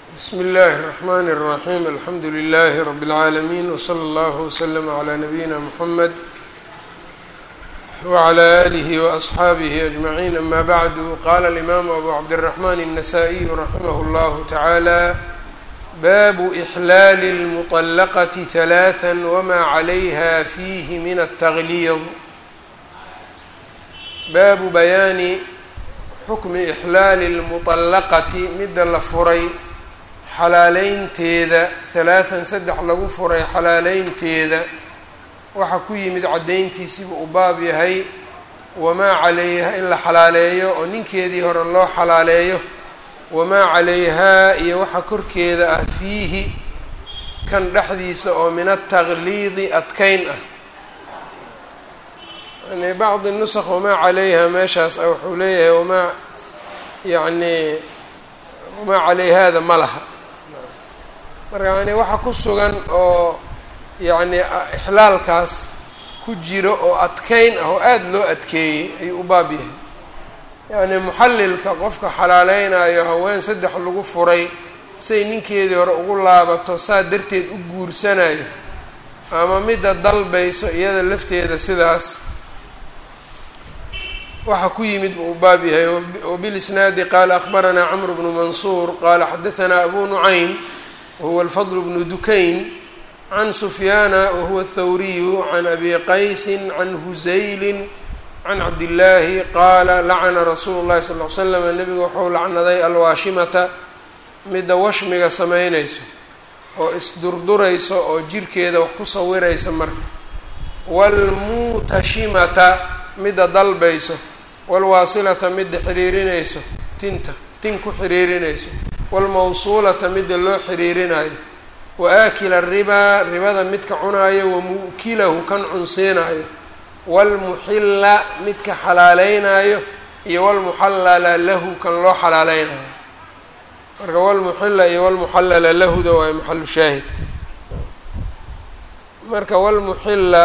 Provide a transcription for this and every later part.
bsmi اllahi الرحmn الرaحيم alxamdu لlh رb العaalمين وslى اllه وslm عlى نabيina mحamed وعlى آlih وأصxaabih أجمعين ama bعd qala الإmam أbu cabdالرحmn النsائي raximh اllah taعalى bab إxlaal الmطلqة ثaلاثا wma عlayha fih min التغlيظ baabu bayaani xukmi إxlaali الmuطalaqati midda la furay xalaaleynteeda halaathan saddex lagu furay xalaaleynteeda waxaa ku yimid caddayntiisiiba uu baab yahay wamaa calayha in la xalaaleeyo oo ninkeedii hore loo xalaaleeyo wamaa calayhaa iyo waxa korkeeda ah fiihi kan dhexdiisa oo min ataqliidi adkeyn ah yani bacdi nusaq wamaa calayha meeshaas ah wuxuu leeyahay wamaa yacni wamaa calayhaada ma laha marka yani waxa ku sugan oo yacni ixlaalkaas ku jiro oo adkeyn ah oo aada loo adkeeyey ayuu u baab yahay yacni muxallilka qofka xalaaleynayo haween saddex lagu furay say ninkeedii hore ugu laabato saa darteed u guursanayo ama midda dalbayso iyada lafteeda sidaas waxaa ku yimid buu u baab yahay wabilisnaadi qaala akhbaranaa camr bnu mansuur qaala xadahanaa abu nucaym wahuwa alfadl bnu dukayn can sufyaana wahuwa athawriyu can abi qaysin can husaylin can cabdillaahi qaala lacana rasuulu llahi sal ly slam nebigu wuxuu lacnaday alwaashimata midda washmiga samaynayso oo isdurdurayso oo jirkeeda wax ku sawiraysa marka waalmuutashimata midda dalbayso waalwaasilata midda xiriirinayso tinta tin ku xiriirinayso waalmawsuulata midda loo xiriirinayo wa aakila ribaa ribada midka cunaayo wa mu'kilahu kan cunsiinayo waalmuxilla midka xalaaleynaayo iyo walmuxallala lahu kan loo xalaaleynayo marka walmuxilla iyo walmuxallala lahuda waa maxalu shaahidka marka walmuxilla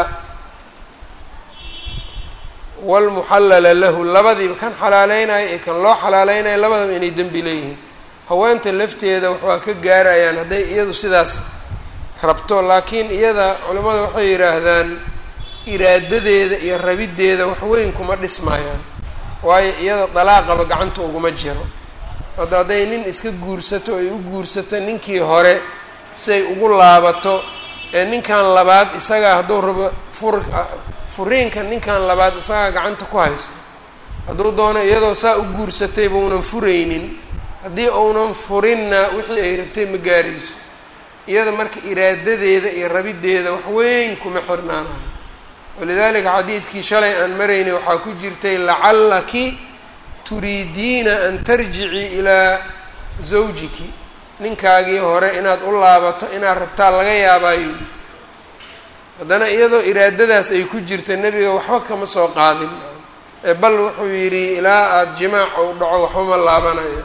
walmuxallala lahu labadiiba kan xalaaleynayo iyo kan loo xalaaleynayo labadaba inay dembi leeyihiin haweenta lafteeda waxaa ka gaarayaan hadday iyadu sidaas rabto laakiin iyada culimmada waxay yidhaahdaan iraadadeeda iyo rabiddeeda waxweyn kuma dhismayaan waayo iyada dalaaqaba gacanta uguma jiro hadda hadday nin iska guursato ay u guursato ninkii hore siay ugu laabato ee ninkan labaad isagaa hadduu rabo fur furiinka ninkan labaad isagaa gacanta ku haysto hadduu doono iyadoo saa u guursatay baunan furaynin haddii uunan furinna wixii ay rabtay ma gaarayso iyada marka iraadadeeda iyo rabiddeeda wax weyn kuma xirnaanayo walidaalika xadiidkii shalay aan maraynay waxaa ku jirtay lacallaki turiidiina an tarjicii ilaa zawjiki ninkaagii hore inaad u laabato inaad rabtaa laga yaabaayo haddana iyadoo iraadadaas ay ku jirta nebiga waxba kama soo qaadin ee bal wuxuu yidhi ilaa aada jimaac ou dhaco waxba ma laabanayo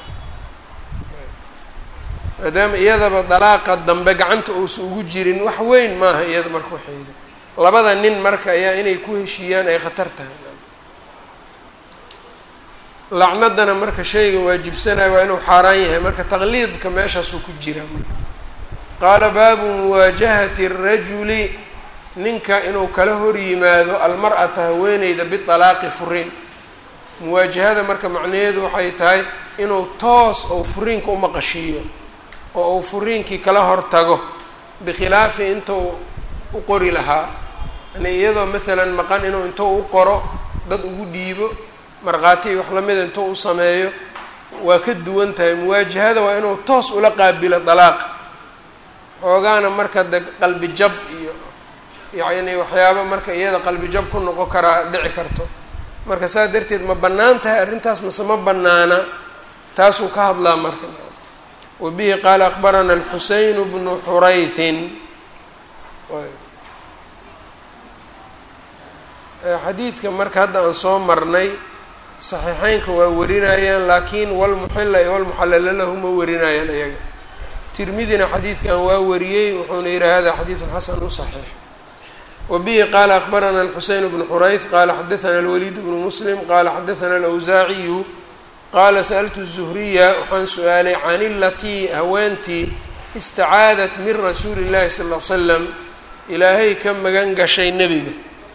maadaama iyadaba dalaaqa dambe gacanta uusan ugu jirin wax weyn maaha iyada marka waxayda labada nin marka ayaa inay ku heshiiyaan ay khatar tahay lacnadana marka shayga waajibsanayo waa inuu xaaraan yahay marka taqliidka meeshaasuu ku jiraa marka qaala baabu muwaajahati rajuli ninka inuu kala hor yimaado almar-ata haweeneyda bialaaqi furiin muwaajahada marka macnaheedu waxay tahay inuu toos ou furiinka u maqashiiyo oo uu furiinkii kala hortago bikhilaafi intuu u qori lahaa yani iyadoo maalan maqan inuu intuu u qoro dad ugu dhiibo markhaati iyo wax lamida intuu u sameeyo waa ka duwan tahay muwaajahada waa inuu toos ula qaabilo dalaaqa xoogaana marka de qalbi jab iyo yacni waxyaaba marka iyada qalbi jab ku noqon karaa dhici karto marka saas darteed ma bannaan tahay arrintaas mase ma bannaana taasuu ka hadlaa marka wa bihi qaala akbarana alxuseyn bnu xurayhin xadiidka marka hadda aan soo marnay saxiixeynka waa warinayaan laakiin walmuxila iyo walmuxallala lahu ma warinayaan iyaga tirmidina xadiidkan waa wariyey wuxuuna yihi hada xadiidun xasanu saxiix wa bihi qaala akbarana alxuseyn bnu xurayth qaala xadathana alwaliid bnu muslim qaala xadathana alawsaaciyu qaala sa'altu zuhriya waxaan su-aalay can ilatii haweentii istacaadat min rasuuli llahi sal l slam ilaahay ka magan gashay nebiga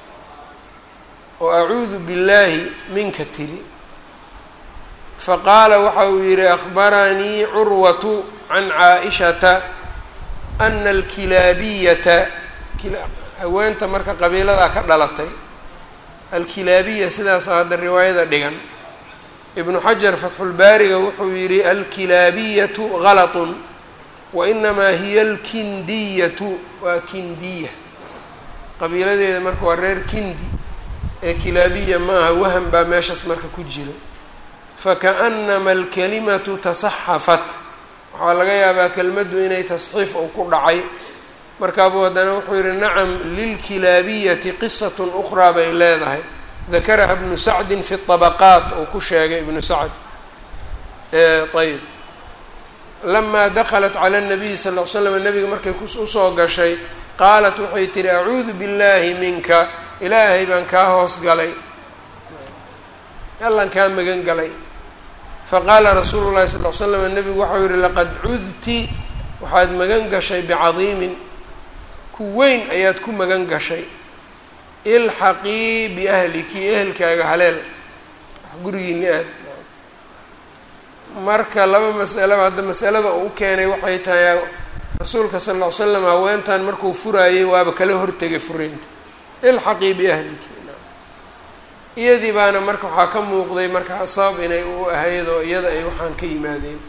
oo acuudu billaahi minka tiri faqaala waxa uu yidhi akhbaranii curwatu can caa-ishata ana alkilaabiyata haweenta marka qabiiladaa ka dhalatay alkilaabiya sidaasa hadda riwaayada dhigan ibnu xajar fatxulbaariga wuxuu yidhi alkilaabiyatu galatun wainamaa hiya alkindiyatu waa kindiya qabiiladeeda marka waa reer kindi ee kilaabiya ma aha wahan baa meeshaas marka ku jira fakaأnama alkalimatu tasaxafat waxaa laga yaabaa kelmaddu inay tasxiif ou ku dhacay markaabuu haddana wuxuu yihi nacam lilkilaabiyati qisat ukraa bay leedahay dakaraha ibnu sacdin fi طabaqaat uu ku sheegay ibnu sacd ayb lamaa daklat cala الnabiyi sal ll l slam nabiga markay usoo gashay qaalat waxay tihi acuudu biاllahi minka ilaahay baan kaa hoos galay allan kaa magan galay faqaala rasuulu llahi sal l slam nabigu waxau yihi laqad cudti waxaad magan gashay bicadiimin ku weyn ayaad ku magan gashay ilxaqii biahliki ehelkaaga haleel gurigiini aad marka laba masalaba hadda masalada uu u keenay waxay tahay rasuulka sal ll ly slam haweentan markuu furaayey waaba kala hortegay fureenka ilxaqii biahliki iyadii baana marka waxaa ka muuqday marka sabab inay u ahayd oo iyada ay waxaan ka yimaadeen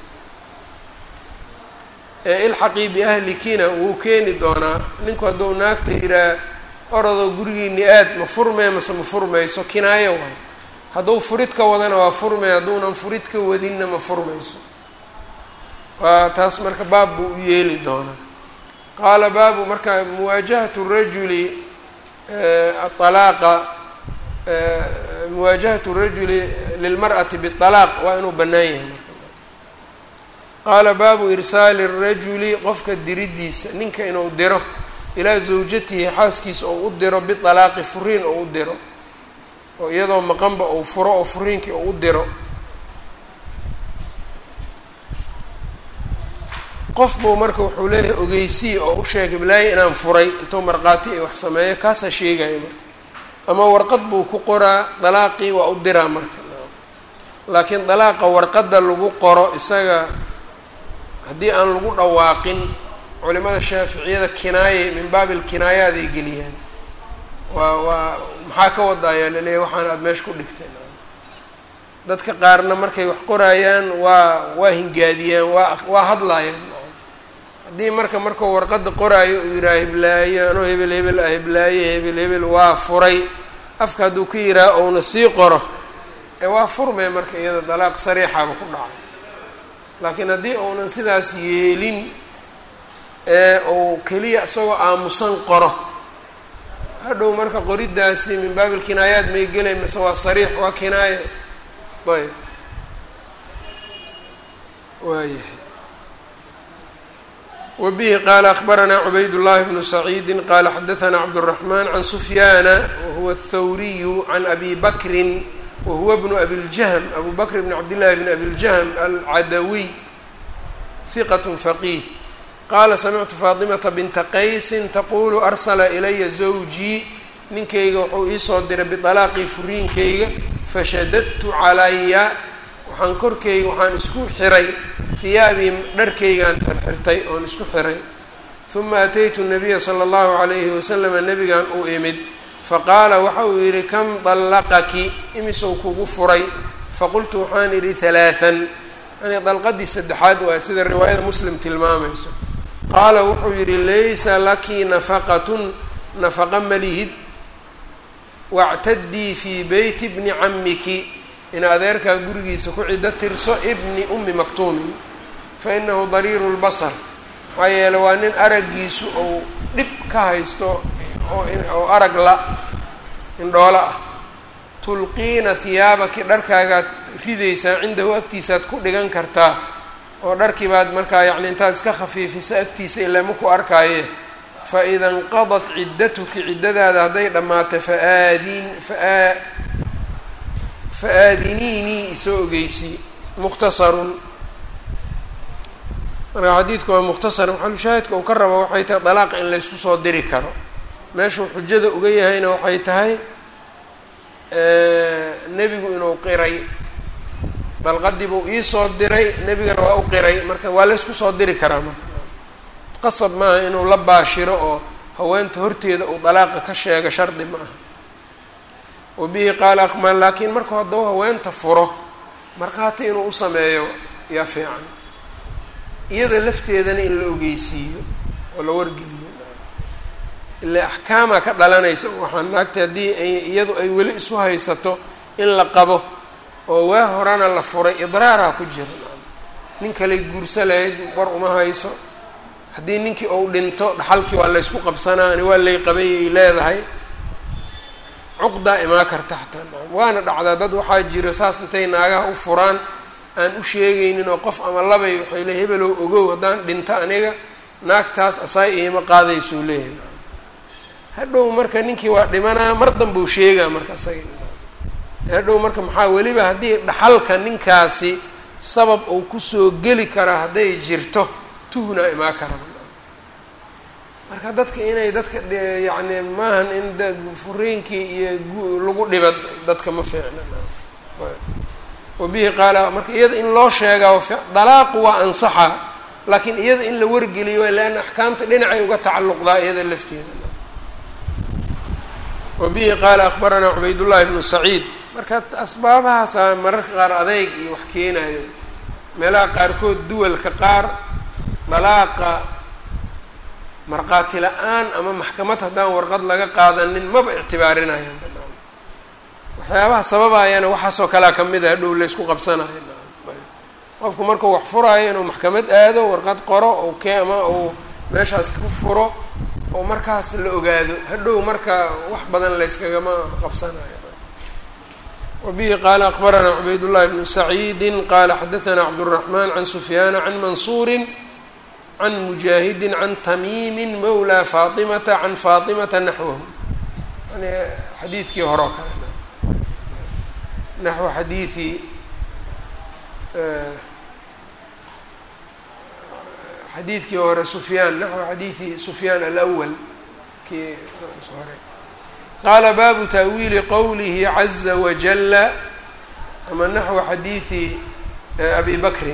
ilxaqii biahlikina wuu keeni doonaa ninku hadduu naagta yiraa orodoo gurigiini aad ma furmee mase ma furmayso kinaayo waay hadduu furid ka wadana waa furmay hadduunan furid ka wadinna ma furmayso waa taas marka baab buu u yeeli doonaa qaala baabu marka muwaajahatu rajuli atalaaqa muwaajahatu rajuli lilmar'ati bialaaq waa inuu bannaan yahay marka qaala baabu irsaali rajuli qofka diridiisa ninka inuu diro ilaa zawjatihi xaaskiisa ou u diro bialaaqi furiin ou u diro oo iyadoo maqanba ou furo oo furiinkii ou u diro qof buu marka wuxuu leeyahay ogeysii oo u sheegay bilaayo inaan furay intuu markhaati ay wax sameeyo kaasaa sheegaya marka ama warqad buu ku qoraa dalaaqii waa u diraa marka laakiin dalaaqa warqadda lagu qoro isaga haddii aan lagu dhawaaqin culimada shaaficiyada kinaaye min baabi lkinaayaad ay geliyaan waa waa maxaa ka wadaayaa laleeyahy waxaan aada meesha ku dhigteen dadka qaarna markay wax qoraayaan waa waa hingaadiyaan waa waa hadlaayaan haddii marka markuu warqadda qoraayo uu yidhaha heblaayo anoo hebel hebel ah heblaaye hebel hebel waa furay afka hadduu ka yidhaha ouna sii qoro ee waa furmee marka iyada dalaaq sariixaba ku dhacay laakiin haddii uunan sidaas yeelin ee uu keliya isagoo aamusan qoro hadhow marka qoridaasi min baabi lkinaayaat may gelay mise waa sariix waa kinaayo ayb waayahay wbihi qaala akbaranaa cubayd llahi bnu saciidi qaala xadaanaa cabdالraxman can sufyaana wahuwa aلthawriyu can abi bakrin wahuwa bnu abi ljahm abu bakr bn cabdillahi bn abi ljahm alcadawiy hiqat faqiih qaala samictu faatimata binta qaysin taqulu arsala ilaya zawjii ninkayga wuxuu iisoo diray bialaaqii furiinkayga fashadadtu calaya waxaan korkayga waxaan isku xiray hiyaabii dharkaygaan xirxirtay oon isku xiray uma ataytu nabiya sala allahu calayhi wasalama nabigan u imid faqaala waxa uu yidhi kam dallaqaki imisow kugu furay faqultu waxaan idhi halaathan yani dalqadii saddexaad waa sida riwaayada muslim tilmaamayso qaala wuxuu yidhi laysa laki nafaqatun nafaqa malihid wactadii fii beyti bni camiki in adeerkaa gurigiisa ku ciddo tirso ibni ummi maktuumin fa inahu dariiru lbasar maxaa yeele waa nin araggiisu ou dhib ka haysto oo arag la indhoolo ah tulqiina hiyaabaki dharkaagaad ridaysaa cindahu agtiisaad ku dhigan kartaa oo dharkii baad markaa yacni intaad iska khafiifisa agtiisa ilaa maku arkaaye fa ida inqadat ciddatuki ciddadaada hadday dhammaatay faaadin faa fa aadiniinii isoo ogeysii mukhtasarun marka xadiidku waa mukhtasar maxalushaahidka uu ka rabo waxay tahay dalaaqa in laysku soo diri karo meeshuu xujada uga yahayna waxay tahay nebigu inuu qiray dalqadii buu iisoo diray nebigana waa u qiray marka waa laysku soo diri karaa marka qasab maaha inuu la baashiro oo haweenta horteeda uu dalaaqa ka sheego shardi ma aha wa bihi qaala aqmaan laakiin markuu hadduu haweenta furo markhaati inuu u sameeyo yaa fiican iyada lafteedana in la ogeysiiyo oo la wargeliyo ilaa axkaamaa ka dhalanaysa waxaa naagta haddii iyadu ay weli isu haysato in la qabo oo waa horana la furay idraaraa ku jira nin kaley guursa lahayd war uma hayso haddii ninkii uu dhinto dhaxalkii waa laysku qabsanaa ani waa lay qabay ay leedahay cuqdaa imaa karta xataa waana dhacdaa dad waxaa jira saas intay naagaha u furaan aan u sheegaynin oo qof ama labay waxay le hebelow ogow haddaan dhinto aniga naagtaas asaay iima qaadaysuu leeyahay hadhow marka ninkii waa dhimanaa mar danbuu sheegaa marka isaga hadhow marka maxaa weliba haddii dhaxalka ninkaasi sabab uu kusoo geli karaa hadday jirto tuhna imaa kara marka dadka inay dadka yacni maahan in furiinkii iyo lagu dhiba dadka ma fiicna wabihi qaala marka iyada in loo sheegaa dalaaqu waa ansaxa laakiin iyada in la wargeliyo leanna axkaamta dhinacay uga tacalluqdaa iyada lafteeda wabihi qaala akbaranaa cubaydullahi bnu saciid marka asbaabahaasaa mararka qaar adeyg iyo wax keenayo meelaha qaarkood duwalka qaar dalaaqa markhaati la-aan ama maxkamad haddaan warqad laga qaadanin maba ictibaarinayaan waxyaabaha sababayana waxaasoo kalea kamid a hadhow laysku qabsanayo qofku markuu wax furaayo inuu maxkamad aado warqad qoro ou kee ama uu meeshaas ku furo oo markaas la ogaado hadhow marka wax badan layskagama qabsanayo wabihi qaala akbaranaa cubaydullahi bnu saciidi qaala xadaanaa cabduraxmaan can sufyaana can mansuuri can mujaahidi can tamiimi mawla faatimata can faatimata naxwahu yani xadiidkii hore oo kale naxو xadiiثi xadiidkii hore sufyaan naxو xadiiثi sufyaan alأwl kii hore qaala baabu ta'wiili qowlihi عaزa wajala ama naxو xadiiثi abi bakrin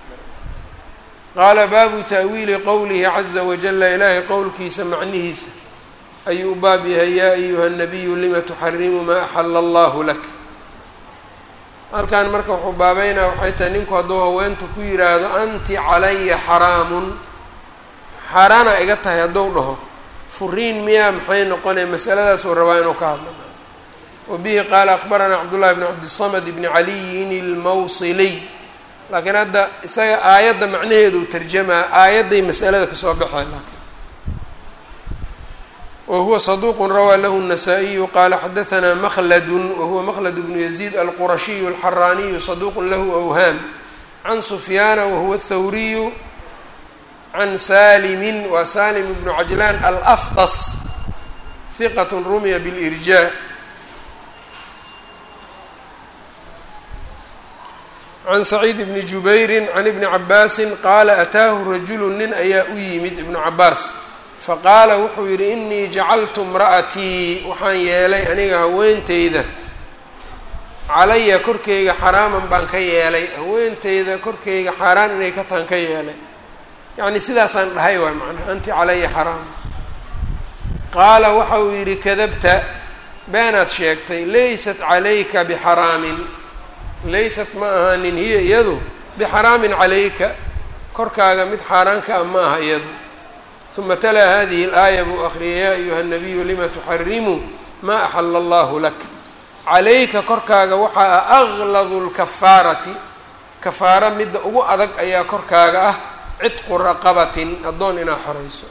qaala baabu ta'wiili qowlihi عaزa wajala ilaahay qowlkiisa macnihiisa ayuu u baab yahay yaa ayuha الnabiyu lima tuxarimu ma axala اllah lak halkan marka wuxuu baabeynaa waxay tahay ninku hadduu haweenta ku yidhaahdo anti calaya xaraamun xaaraana iga tahay hadduu dhaho furiin miyaa maxay noqonaya masaladaasuu rabaa inuu ka hadla wa bihi qaala akbaranaa cabdullahi bn cabdisamad bni caliyin ilmawsiliy laakiin hadda isaga aayadda macnaheedu tarjamaa aayadday masalada kasoo baxeen laakiin whuwa صdوq rawى lah النsائي qala xadaثna mklad wahuwa mklad bnu يزيد alqurashiy الxaraniyu صaduq lahu أwham can sufyaana wahuwa الthawriyu can salimi wa salim bnu cajlan alafqs ثiqat rumya bاlإrjاء can سacيid bni jubayri can ibni cabaasi qaala ataahu rajulu nin ayaa u yimid ibnu cabaas faqaala wuxuu yidhi inii jacaltu imra'atii waxaan yeelay aniga haweenteyda calaya korkeyga xaraaman baan ka yeelay haweenteyda korkeyga xaaraan inay ka tahan ka yeelay yacni sidaasaan dhahay waay macnaha anti calaya xaraam qaala waxa uu yidhi kadabta beenaad sheegtay laysat calayka bixaraamin laysat ma ahaanin hiya iyadu bixaraamin calayka korkaaga mid xaaraanka ah ma aha iyadu uma talaa hadihi اlaaya buu akriyay yaa ayuha الnabiyu lima tuxarimu ma axala allahu lak calayka korkaaga waxaa ah agladu lkafaarati kafaaro midda ugu adag ayaa korkaaga ah cidqu raqabatin addoon inaa xorayso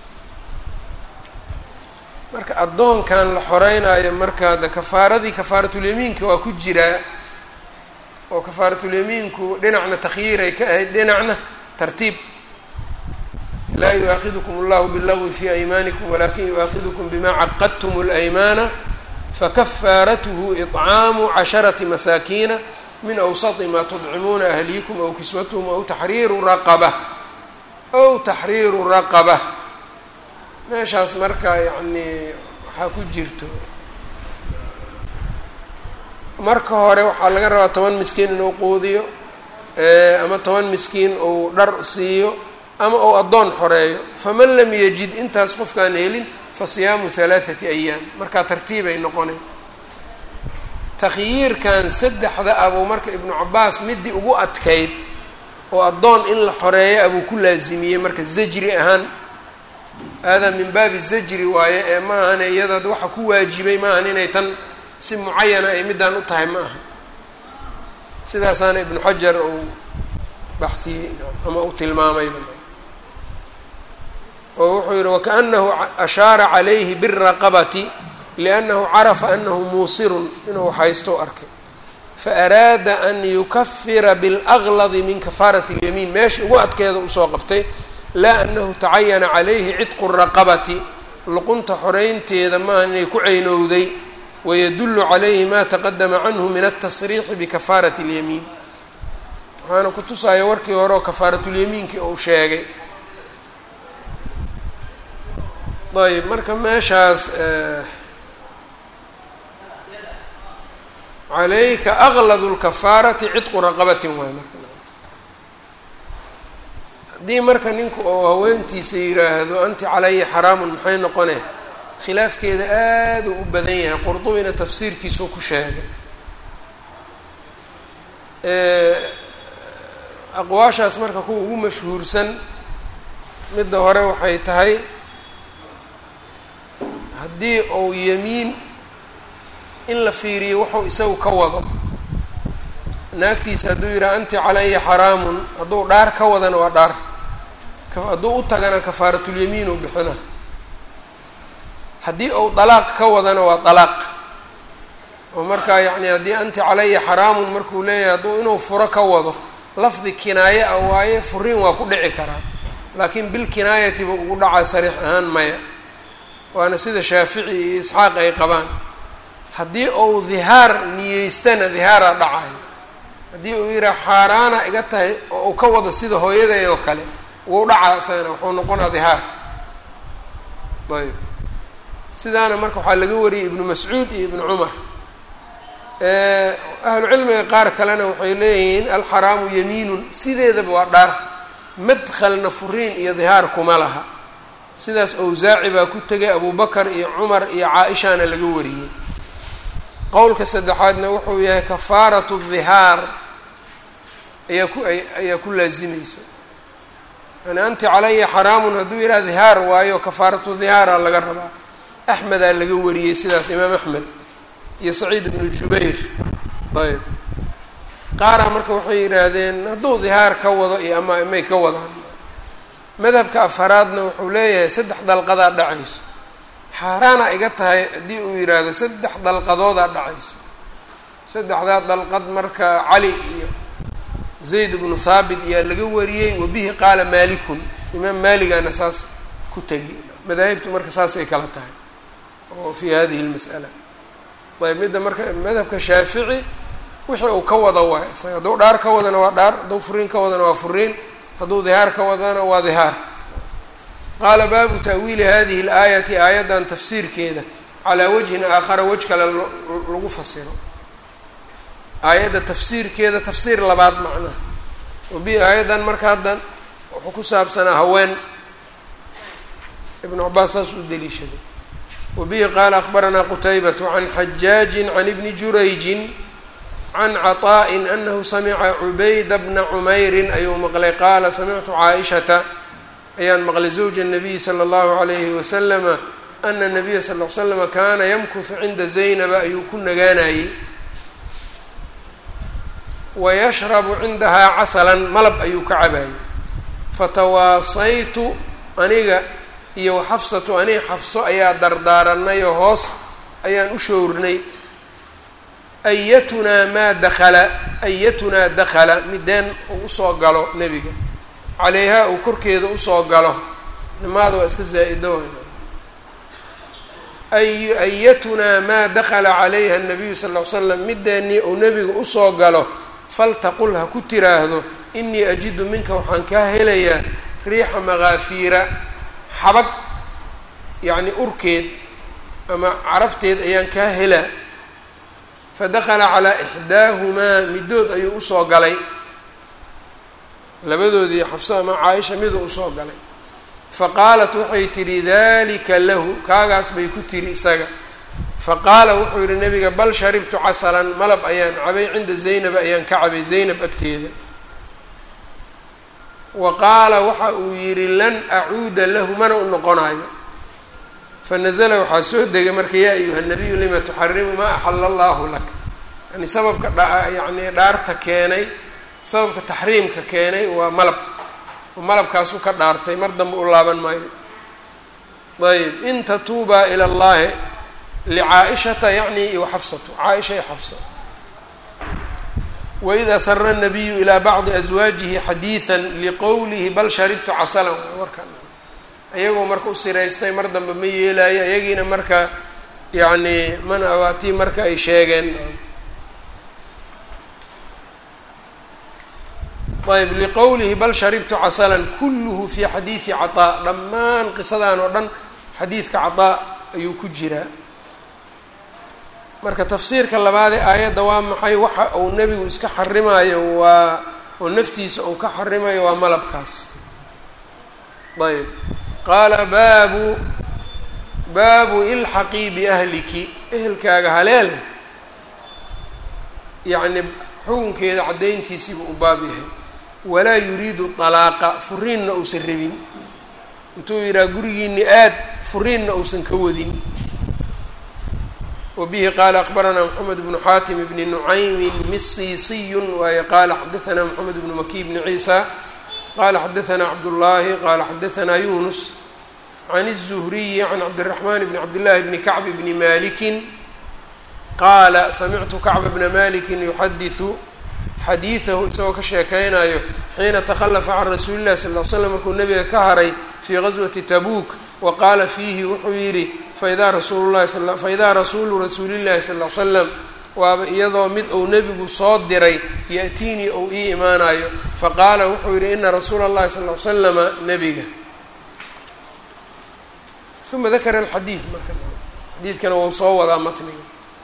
marka addoonkan la xoreynaayo markaa de kafaaradii kafaaratulyamiinka waa ku jiraa oo kafaaratulyamiinku dhinacna takhyiiray ka ahayd dhinacna tartiib laa yuaakidukum allahu bاllagwi fi aymaanikum walakin yuaakidukum bima caqadtum اlaymaana fakafaaratuhu iطcaamu casharati masaakiina min awsati maa tudcimuuna ahliikum aw kiswatuhum aw taxriiru raqaba aw taxriiru raqaba meeshaas marka yacnii waxaa ku jirto marka hore waxaa laga rabaa toban miskiin inuu quudiyo ama toban miskiin uu dhar siiyo ama uu addoon xoreeyo faman lam yajid intaas qofkaan helin fa siyaamu halaathati ayaam markaa tartiibay noqonay takhyiirkan saddexda abuu marka ibnu cabaas midii ugu adkayd oo addoon in la xoreeyo abuu ku laasimiyey marka zajri ahaan haadaa min baabi zajri waaye ee ma ahane iyadaad waxa ku waajibay ma ahan inay tan si mucayana ay middaan u tahay ma aha sidaasaana ibnu xajar uu baxiyey ama u tilmaamay oo wuxuu yihi wakaأnahu ashaara calayhi biالraqabati liأnnahu carafa anahu muusirun inuu haysto arkay faaraada an yukafira biاlأgladi min kafaaraة اlyamiin meesha ugu adkeeda usoo qabtay laa anahu tacayana calayhi cidqu الraqabati luqunta xoreynteeda maaha inay ku ceynowday wydul عalayhi ma taqadama canhu min الtasriixi bikafaaraة اlyamiin waxaana ku tusaya warkii hore oo kafaaratulyamiinkii uu sheegay ayb marka meeshaas calayka aglad اlkafaarati cidqu raqabati waay marka haddii marka ninku oo haweentiisa yiraahdo anti calaya xaraamun maxay noqone khilaafkeeda aada u u badan yahay qurdubina tafsiirkiisuu ku sheegay aqwaashaas marka kuwa ugu mashhuursan midda hore waxay tahay haddii uu yemiin in la fiiriyo wuxuu isagu ka wado naagtiisa hadduu yidhaha anti calaya xaraamun hadduu dhaar ka wadana waa dhaar hadduu u tagana kafaaratulyamiin uu bixina haddii uu dalaaq ka wadana waa dalaaq oo markaa yacni haddii anti calaya xaraamun markuu leeyahay hadduu inuu furo ka wado lafdi kinaaye ah waaye furiin waa ku dhici karaa laakiin bilkinaayati buu ugu dhacaa sariix ahaan maya waana sida shaafici iyo isxaaq ay qabaan haddii uu dihaar niyeystana dihaaraa dhacayo haddii uu yidhaha xaaraana iga tahay oo uu ka wado sida hooyaday oo kale wuu dhacaa isagana wuxuu noqonaa dihaar ayb sidaana marka waxaa laga wariyay ibnu mascuud iyo ibnu cumar ahlu cilmiga qaar kalena waxay leeyihiin alxaraamu yamiinun sideedaba waa dhaar madkhalna furiin iyo dihaar kuma laha sidaas awsaaci baa ku tegay abubakar iyo cumar iyo caa-ishaana laga wariyey qowlka saddexaadna wuxuu yahay kafaaratu dihaar ayaa ku ayaa ku laazimayso yani anti calaya xaraamun hadduu yidhaha dihaar waayo kafaaratu dihaara laga rabaa axmedaa laga wariyey sidaas imaam axmed iyo saciid ibnu jubayr ayb qaaraa marka waxay yidhaahdeen hadduu dihaar ka wado iyo ama may ka wadaan madhabka afaraadna wuxuu leeyahay saddex dalqadaa dhacayso xaaraana iga tahay haddii uu yidhaahdo saddex dalqadoodaa dhacayso saddexdaa dalqad marka cali iyo zayd ibnu thaabit ayaa laga wariyey wabihi qaala maalikun imaam maaligana saas ku tegay madaahibtu marka saasay kala tahay oo fi hadihi lmas'ala ayb midda marka madhabka shaafici wixii uu ka wado waay isaga hadduu dhaar ka wadana waa dhaar hadduu furiin ka wadana waa furiin hadduu dihaar ka wadana waa dihaar qaala baabu ta'wiili hadihi اlaayati aayaddan tafsiirkeeda calaa wajhin aakhara wej kale lagu fasiro aayadda tafsiirkeeda tafsiir labaad macnaha wabi aayaddan marka haddan wuxuu ku saabsanaa haween ibnu cabaas saas u deliishaday wabihi qaala akbaranaa qutaybatu can xajaajin can ibni jurayjin can caطaءi anahu samica cubayda bna cumeyrin ayuu maqlay qaala samictu caaishata ayaan maqlay zawja الnabiyi slى اllahu عalayhi waslama ana nabiya sal l slama kaana yamkuhu cinda zaynaba ayuu ku nagaanayey wayashrabu cindahaa casalan malab ayuu ka cabaayey fatawaasaytu aniga iyo xafsatu aniga xafso ayaa dardaaranay oo hoos ayaan u showrnay ayatunaa maa dakala ayatunaa dakala mideen uu usoo galo nebiga calayhaa uu korkeeda usoo galo nimaada waa iska zaa-ido ay ayatunaa maa dakala calayha nabiyu sal ll ly slam mideennii uu nebiga usoo galo faltaqul ha ku tiraahdo inii ajidu minka waxaan kaa helayaa riixa makaafiira xabag yacni urkeed ama carafteed ayaan kaa helaa fadakala calaa ixdaahumaa middood ayuu usoo galay labadoodii xafso ama caaisha miduu usoo galay faqaalat waxay tidhi dalika lahu kaagaas bay ku tiri isaga faqaala wuxuu yihi nabiga bal sharibtu casalan malab ayaan cabay cinda zaynab ayaan ka cabay zaynab agteeda wa qaala waxa uu yidhi lan acuuda lahu mana u noqonayo fanazla waxaa soo degay marka yaa ayuha nabiyu lima tuxarimu maa axala allahu lak yani sababka yani dhaarta keenay sababka taxriimka keenay waa malab malabkaasu ka dhaartay mar dambe u laaban maayo ayb in tatuubaa ila llahi licaaishata yacni iyo xafsatu caaisha iyo xafsa waid asara nabiyu ilaa bacdi aswaajihi xadiidan liqowlihi bal sharibtu casalan warkan ayagoo marka u siraystay mar dambe ma yeelaayo ayagiina marka yacni mana awaatii marka ay sheegeen ayb liqowlihi bal sharibtu casalan kulluhu fi xadiidi cataa dhammaan qisadan oo dhan xadiidka cataa ayuu ku jiraa marka tafsiirka labaadee aayadda waa maxay waxa uu nebigu iska xarimayo waa oo naftiisa uu ka xarimayo waa malabkaas ayb qaala baabu baabu ilxaqii biahliki ehelkaaga haleel yacni xukunkeeda caddayntiisiibuu u baab yahay walaa yuriidu dalaaqa furiinna uusan rabin intuu yidhaha gurigiini aad furiinna uusan ka wadin wa bihi qaala akbaranaa moxamed bnu xaatim bni nucaymin misiisiyun waaye qaala xadaanaa moxamed bnu maki bni ciisa qala xadaanaa cabdullaahi qaala xadaanaa yunus can الzuhriyi can cabdiraxman bni cabdillahi bni kacb bni malikin qaala samictu kacba bna malikin yuxadiثu xadiidahu isagoo ka sheekeynayo xiina takhallafa can rasuuli llahi sal l slam markuu nabiga ka haray fii gaswati tabuuk wa qaala fiihi wuxuu yidhi faidaa rasuulu lahi faidaa rasuulu rasuulillahi sal l slam waaba iyadoo mid uu nebigu soo diray ya-tiinii ou ii imaanayo faqaala wuxuu yidhi ina rasuula اllahi sal l slama nebiga uma dakara alxadiid marka xadiidkana wau soo wadaa matniga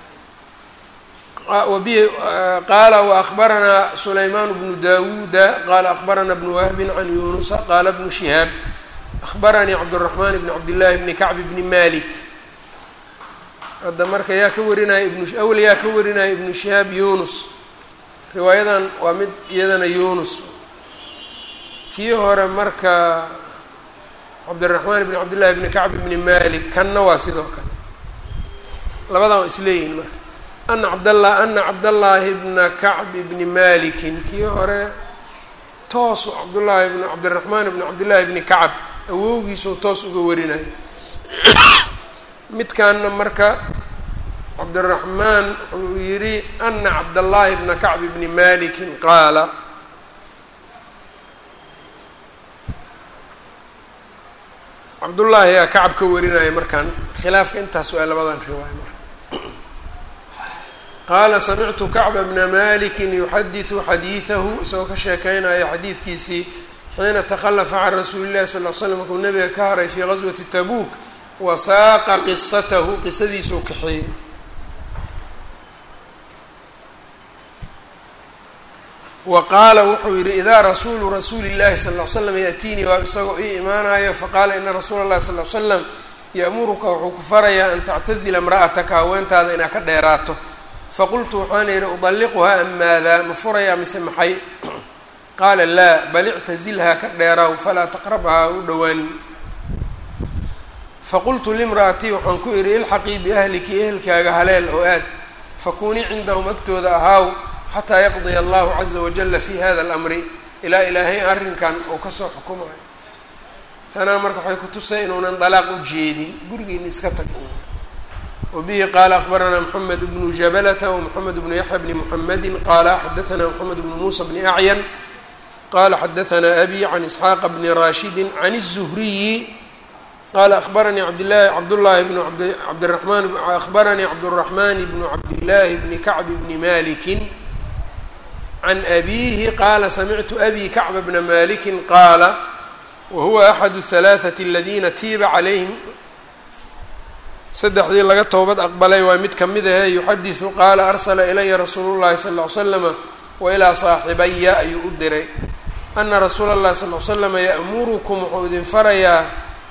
wabihi qaala waakbaranaa sulaymaan bnu dawuuda qaala akbaranaa bnu wahbin can yunusa qaala bnu shihaab akbaranii cabdالraxmaan bni cabdillaahi bni kacb bni malik hadda marka yaa ka warinaya ibnu awel yaa ka warinaya ibnu shihaab yunus riwaayadan waa mid iyadana yunus tii hore marka cabdiraxmaan bni cabdillahi bni kacb bni malik kanna waa sidoo kale labadan waa isleeyihin marka ana cabdallah ana cabdallaahi bna kacb bni malikin kii hore toosu cabdullaahi bn cabdiraxmaan bni cabdillahi bni kacab awowgiisuu toos uga warinaya midkaana marka cabdiraxmaan wuxuu yidhi ana cabdallaahi bna kacb bni malikin qaala cabdullaahi yaa kacab ka warinaya markaan khilaafka intaas waa labadan riwaaya marka qaala samictu kacba bna malikin yuxadiثu xadiidahu isagoo ka sheekeynaya xadiidkiisii xiina takhallafa can rasuuli llahi sal l slam markuu nabiga ka haray fii gaswati tabuuk wasaaqa qisatahu qisadiisuu kaxeeyey wa qaala wuxuu yihi idaa rasuulu rasuuli llahi sal l slam yaأtiinii waa isagoo ii imaanayo faqaala ina rasuula اllahi sal l slam ya'muruka wuxuu ku farayaa an tactazila imra'ataka haweentaada inaad ka dheeraato faqultu waxaan yihi udalliquhaa am maadaa ma furayaa mise maxay qaala laa bal ictazilhaa ka dheeraaw falaa taqrabhaa u dhowaan faqultu limra'atii waxaan ku idhi ilxaqii biahliki ehelkaaga haleel oo aad fakunii cindahum agtooda ahaaw xataa yaqdiya allahu caza wajala fi hada alamri ilaa ilaahay arrinkan uu kasoo xukumayo tanaa marka waxay ku tusay inuunan dalaaq u jeedin gurigiina iska tag wabihi qaala akbaranaa moxamed bnu jabalata wmoxamed bnu yaxya bni muxamedi qaala xadaanaa moxamed bnu muusa bni acyan qala xadaanaa abi can isxaaqa bni rashidi can الzuhriyi qala abaranii abdlahi cabdاllahi bn cabdiramaan akhbaranii cabdالraxman bnu cabdillaahi bni kacb bni maliki can abiihi qaala samictu abi kacba bna maliki qaala wa huwa axadu halaathati aladiina tiiba calayhim saddexdii laga toobad aqbalay waa mid kamid ahe yuxadisu qaala arsala ilaya rasuulu llahi sala ll ly slama wa ilaa saaxibaya ayuu u diray ana rasuula اllahi sal l slama ya'murukum wuxuu idin farayaa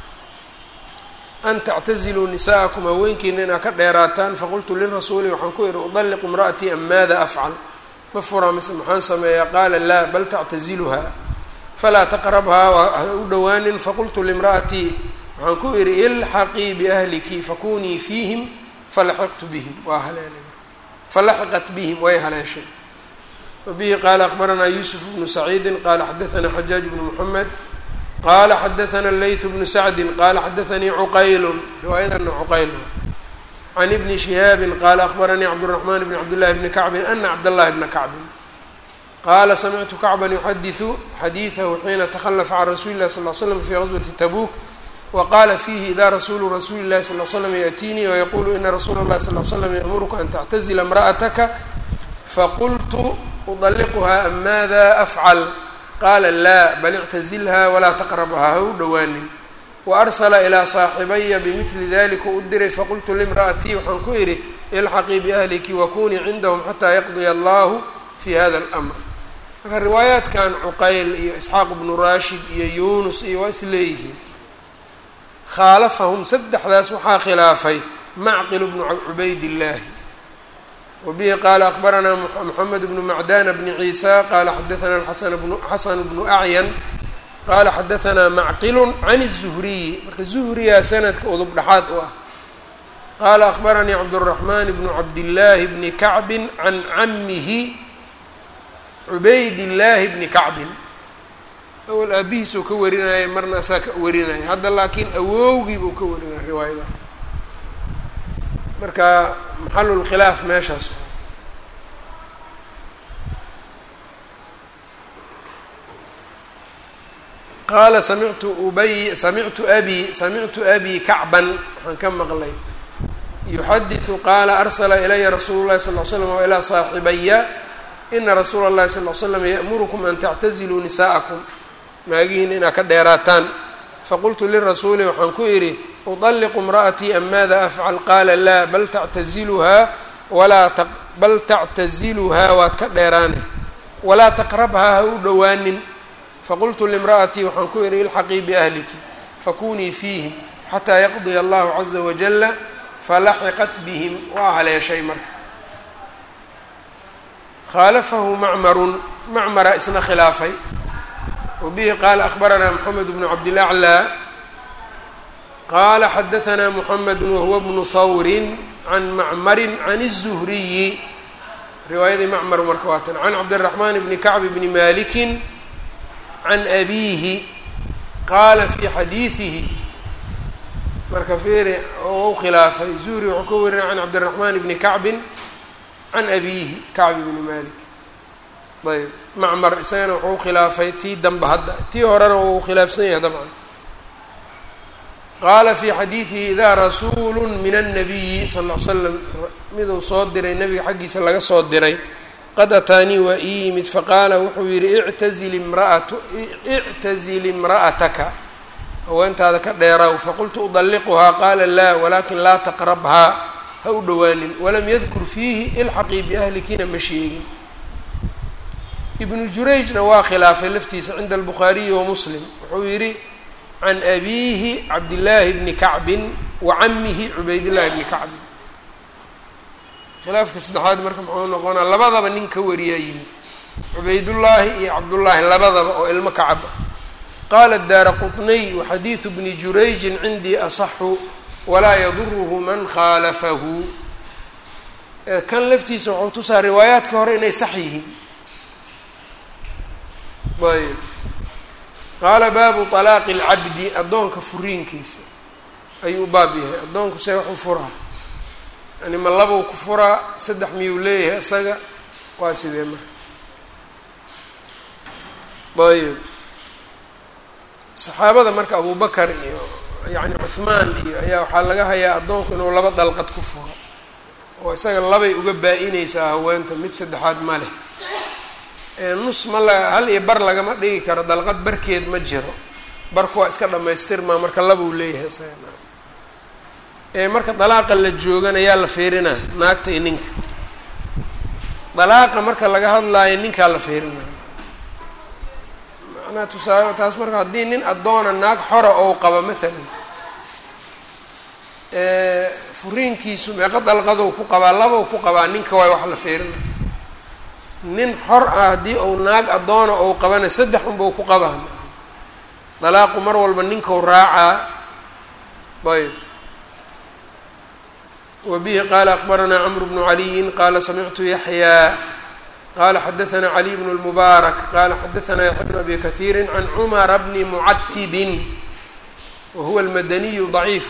an tactaziluu nisa'akum haweenkiina inaad ka dheeraataan faqultu lirasuuli waxaan ku ihi udalliqu imra'atii am maada afcal ma furaa mise maxaan sameeyaa qaala laa bal tactaziluhaa falaa taqrabhaa ha u dhowaanin faqultu limra'atii waxaan ku idhi ilxaqii biahliki fakunii fiihim falaxiqtu bihim waa haleelay falaxiqat bihim way haleeshay wabihi qaala akbaranaa yuusuf bnu saciidi qaala xadaanaa xajaaj bnu moxamed qaala xadaana leyth bnu sacdi qaala xadaanii cuqaylu riwaayadana cuqayl can ibni shihaabin qaala akbaranii cabduraxmaan bni cabdillahi bni kacbin ana cabdallahi bna kacbin qaala samictu kacban yuxadiثu xadiidahu xiina takhalafa can rasuuli illahi sal l slam fi gaswati tabuuk waqaala fiihi ida rasuulu rasuuli llahi sal l slam yaأtiinii wayaqulu ina rasuula اllahi sal l slam yaأmuruka an tactazila imra'ataka faqultu udaliquhaa am maada afcal qaala laa bal ictazilha walaa taqrabhaa ha u dhowaanin waarsala ilaa saaxibaya bimidli dalika u diray faqultu limra'atii waxaan ku idhi ilxaqii biahliki wakunii cindahum xataa yaqdiya allahu fi hada اlmr marka riwaayaadkan cuqayl iyo isxaaq bnu rashid iyo yunus iyo waa is leeyihiin khaalafahum saddexdaas waxaa khilaafay macqil bnu cubaydillaahi wabihi qaala akbaranaa moxamed bnu macdana bni ciisa qaala xadaana xasan bnu acyan qaala xadaanaa macqilu can الzuhriyi marka zuhriyaa sanadka udub dhexaad u ah qaala akbaranii cabdالraxmaan bnu cabdillaahi bni kacbin can camihi cubaydillaahi bni kacbin awal aabihiisuu ka warinaya marna asaa ka warinaya hadda laakiin awowgii buu ka warinaya riwaayada marka maxalulkhilaaf meeshaas qaala samictu ubay samictu abi samictu abi kacban waxaan ka maqlay yuxadiثu qaala arsala ilaya rasuulu llahi sal l slam wa ilaa saaxibaya ina rasuula اllahi sal l slam ya'murukum an tactaziluu nisa'akum maagihiin inaad ka dheeraataan faqultu lirasuuli waxaan ku idhi udaliqu imra'atii am maada afcal qaala laa bal tactaziluhaa walaa bal tactaziluhaa waad ka dheeraane walaa taqrabhaa ha u dhowaanin faqultu limra'atii waxaan ku idhi ilxaqii biahliki fakunii fiihim xataa yaqdiya allahu caza wajala falaxiqat bihim waa haleeshay marka khaalafahu macmarun macmara isna khilaafay wbihi qaala akbaranaa moxamed bnu cabdilaclaa qaala xadaanaa moxamed wahuwa bnu hawrin can macmarin can الzuhriyi riwaayadii macmar marka waatan can cabdiraxmaan bni kacb bni malikin can abiihi qaala fii xadiidihi marka fiiri oo u khilaafay zuhri wuxuu ka warinaya can cabdiraxmaan bni kacbin can abiihi kacb bni malik ayb macmar isagana wuxuu khilaafay tii danba hadda tii horena wuu khilaafsan yahay dabcan qaala fii xadiidihi idaa rasuulu min annabiyi sal l l slam miduu soo diray nabiga xaggiisa laga soo diray qad ataanii waa ii yimid faqaala wuxuu yihi ictazil imraat ictazil imra'ataka haweentaada ka dheeraaw faqultu udalliquhaa qaala laa walaakin laa taqrabhaa ha u dhowaanin walam yadkur fiihi ilxaqii biahlikina ma sheegin ibnu jurayjna waa khilaafay laftiisa cinda albukhaariyi wa muslim wuxuu yidhi can abiihi cabdillaahi bni kacbin wa camihi cubaydillahi bni kacbin khilaafka saddexaad marka muxuu noqonaa labadaba nin ka wariyaa yimid cubaydullaahi iyo cabdullaahi labadaba oo ilmo kacab ah qaala daara qutniy waxadiidu bni jurayjin cindii asaxu walaa yaduruhu man khaalafahu kan laftiisa wuxuu tusaa riwaayaadka hore inay sax yihiin ayb qaala baabu طalaaqi اlcabdi addoonka furiinkiisa ayuu baab yahay addoonku see wax u furaa yani ma labuu ku furaa saddex miyuu leeyahay isaga waa sidee marka ayb saxaabada marka abubakar iyo yani cuhmaan iyo ayaa waxaa laga hayaa addoonku inuu laba dalqad ku furo oo isaga labay uga baa-inaysaa haweenta mid saddexaad ma leh nus ma la hal iyo bar lagama dhigi karo dalqad barkeed ma jiro barku waa iska dhamaystirmaa marka labuu leeyahay isaga marka dalaaqa la joogana yaa la fiirinaa naagta iyo ninka dalaaqa marka laga hadlaayo ninkaa la fiirinaa macnaha tusaale taas marka haddii nin addoona naag xora ou qaba maalan furiinkiisu meeqo dalqadou ku qabaa labou ku qabaa ninka waay wax la fiirinaa nin xor ah haddii uu naag addoona ou qabana saddex unbau ku qabaa dalaaqu mar walba ninkau raacaa ayb wbihi qala akbaranaa cmr bnu caliyin qala samictu yaxyaa qala xadaثna caliy bn اlmubaarak qala xadaثna yaxya bn abi kahiiri can cumara bni mucatibin wahuwa اlmadaniyu ضaciif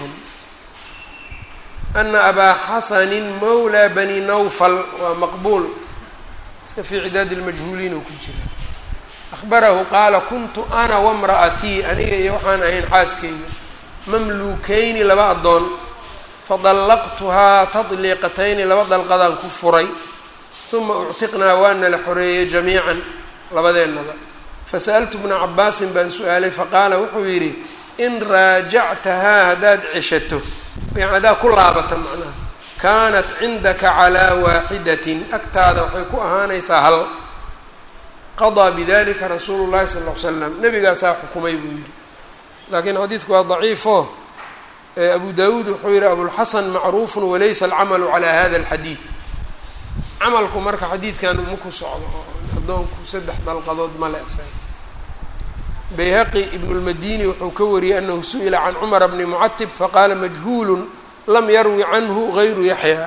ana abaa xasani mawlى bani nawfal waa maqbuul iska fii cidaadi اlmajhuuliin oo ku jira ahbarahu qaala kuntu ana wamra'atii aniga iyo waxaan ahayn xaaskeyga mamluukeyni laba addoon fadallaqtuhaa tadliiqatayni laba dalqadaan ku furay uma uctiqnaa waana la xoreeyey jamiican labadeennaba fasa'altu bna cabaasin baan su-aalay faqaala wuxuu yidhi in raajactahaa haddaad ceshato yani haddaad ku laabata macnaha kaanat cindaka calaa waaxidatin agtaada waxay ku ahaanaysaa hal qadaa bidalika rasuulu llahi sala ll ly slam nebigaasaa xukumay buu yidhi laakiin xadiidku waa daciifo abu dawuud wuxuu yihi abulxasan macruufu walaysa alcamalu calaa hada alxadiid camalku marka xadiidkan uma ku socdo oo addoonku saddex dalqadood ma le bayhaqi ibn lmadini wuxuu ka wariyey anahu su-ila can cumara bni mucatib faqaala majhuulu lam yarwi canhu gayru yaxya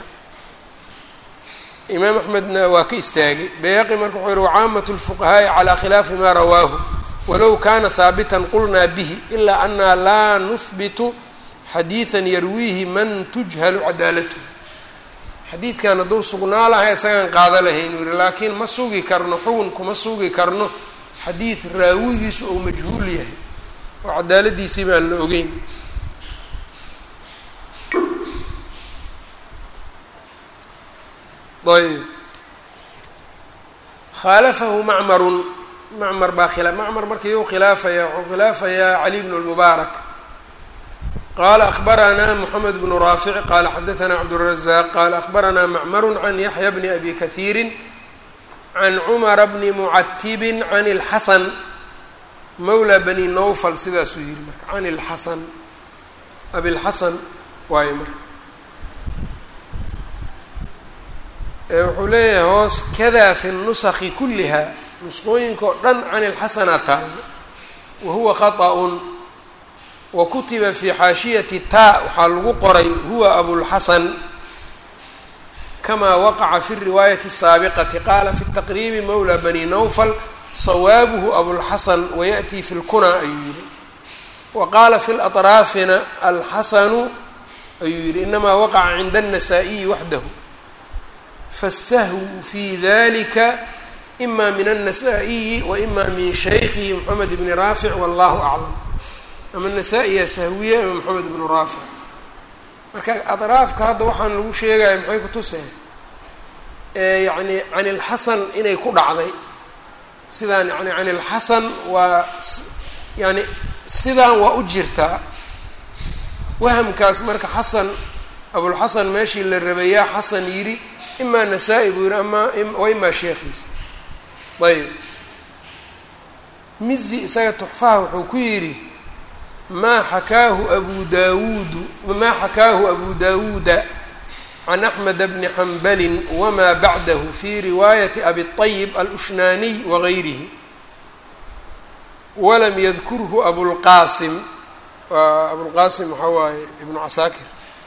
imaam axmedna waa ka istaagay bayhaqi marka wuxuu yihi wacaamatu lfuqahaa'i calaa khilaafi ma rawaahu walow kana haabitan qulnaa bihi ilaa ana laa nuhbitu xadiidan yarwiihi man tujhalu cadaalatuhu xadiidkan hadduu sugnaa lahay isagaan qaada lahayn uu yihi laakiin ma sugi karno xugun kuma sugi karno xadiid raawigiisu ou majhuul yahay oo cadaaladiisii baan la ogeyn ayb khaalafahu macmarun macmar baa khila macmar markii u khilaafaya wuxuu khilaafayaa cali bnu lmubaarak qala akbaranaa mxamed bnu raafic qala xadaثna cabdالrazaq qala akbaranaa macmaru can yaxya bni abi kahiiri can cumara bni mucatibi can اlxasan mawla bani nowfal sidaasuu yihi marka can اlxasan abilxasan waayo marka wuxuu leeyahay hoos kada fi الnusaki kuliha nusqooyinka oo dhan can اlxasana taalo wahuwa khaطأ wakutiba fi xaashiyati taa waxaa lagu qoray huwa abulxasan kamaa waqaca fi riwaayati الsaabiqati qaala fi taqriibi mawla bani nawfal sawaabuhu abulxasan wayaأtii fi lkuna ayuu yihi wa qaala fi laطraafina alxasanu ayuu yihi inamaa waqaca cinda الnasaa-iyi waxdahu faالsahwu fi dalika ima min الnasaa-iyi wa ima min shaykhihi mxamed bni raafic wallahu aclam ama nasaa-iya sahwiye ama maxamed ibnu raafic marka adraafka hadda waxaan lagu sheegaya maxay ku tuseen yacni can ilxasan inay ku dhacday sidaan yani can ilxasan waa yani sidaan waa u jirtaa wahamkaas marka xasan abulxasan meeshii la rabayaa xasan yidhi imaa nasaa-i buu yihi ama wa imaa sheekhiisa ayb mizi isaga tuxfaha wuxuu ku yidhi ma xakaahu abu dawuudu ma xakaahu abu dawuuda can axmed bni xambali wma bacdahu fi riwaayati abi طayib alushnaaniy wagayrihi walam yadkurhu abulqaasim abulqaasim waxaa waaye ibnu casaakir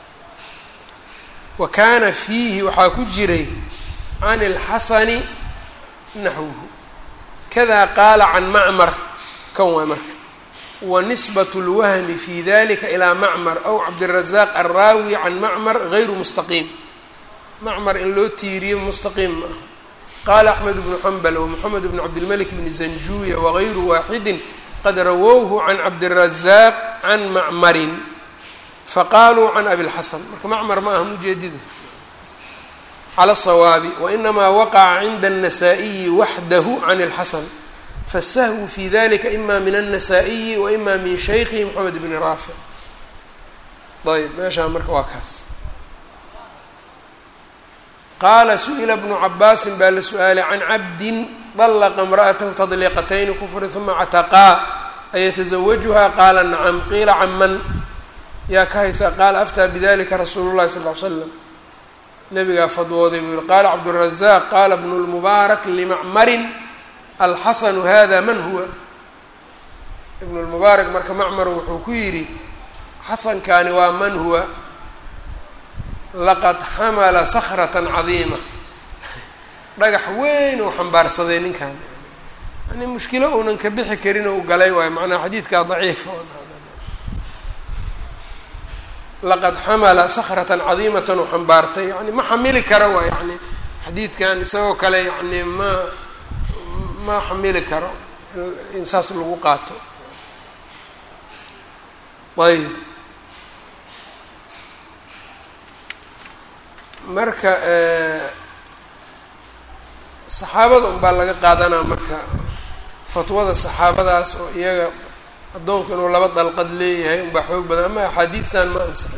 wa kaana fiihi waxaa ku jiray can اlxasani naxwuhu kada qaala can macmar kan waay marka wanisbat اlwahmi fi dalika ilaa macmar aw cabdiلrazaaq alraawi can macmar gayru mustaqiim macmar in loo tiiriyo mustaqiim ma aha qaala axmed bnu xambal wmoxamed bn cabdilmalik bni zanjuya wagayru waaxidi qad rawowhu can cabdiلrazaaq can macmarin faqaaluu can abilxasan marka macmar ma aha mujeedida cala الصawaabi wainamaa waqaca cinda النasaaئiyi waxdahu can اlxasan fasahwu fi dalika ima min النasaaئiyi waima min shaykhihi mxamed bni raafic ayb meeshaa marka waa kaas qaala su-ila bnu cabaasin baa la su-aalay can cabdin طلqa امrأatahu تطliqatayni kufri ثuma ctaqaa ayataزawajuha qaala nacam qiila can man yaa ka haysaa qaala aftaa bidalika rasuulu الlahi sal ly slam nabigaa fadwooday buu yihi qaala cabdالrazaq qaala bn اlmubaarak limacmarin alxasanu hada man huwa ibn اlmubaarak marka macmar wuxuu ku yidhi xasankani waa man huwa laqad xamala skrة cadiima dhagax weyn uu xambaarsaday ninkan yani mushkilo uunan ka bixi karin u galay waayo macnaa xadiidkaa daciifa laqad xamala sakratan cadiimatan uu xambaartay yani ma xamili karo waa yani xadiidkan isagoo kale yani ma ma xamili karo in saas lagu qaato ayb marka saxaabada un baa laga qaadanaa marka fatwada saxaabadaas oo iyaga addoonku inuu laba dalqad leeyahay unbaa xoog badan ama axaadiidtan ma ansixin